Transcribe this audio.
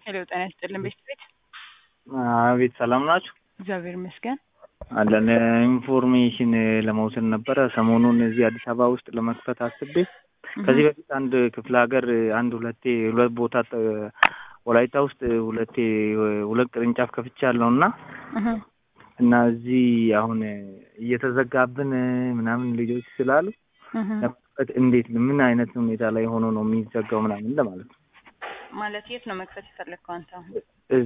ሄሎ ጤና ይስጥልን ቤት ቤት አቤት ሰላም ናችሁ? እግዚአብሔር ይመስገን። አለን ኢንፎርሜሽን ለመውሰድ ነበረ። ሰሞኑን እዚህ አዲስ አበባ ውስጥ ለመክፈት አስቤ ከዚህ በፊት አንድ ክፍለ ሀገር አንድ ሁለቴ ሁለት ቦታ ጥ- ወላይታ ውስጥ ሁለቴ ሁለት ቅርንጫፍ ከፍቻለሁ እና እህ እና እዚህ አሁን እየተዘጋብን ምናምን ልጆች ስላሉ እህ ለመክፈት እንዴት ምን አይነት ሁኔታ ላይ ሆኖ ነው የሚዘጋው ምናምን ለማለት ነው። ማለት የት ነው መክፈት የፈለግከው አንተ አሁን?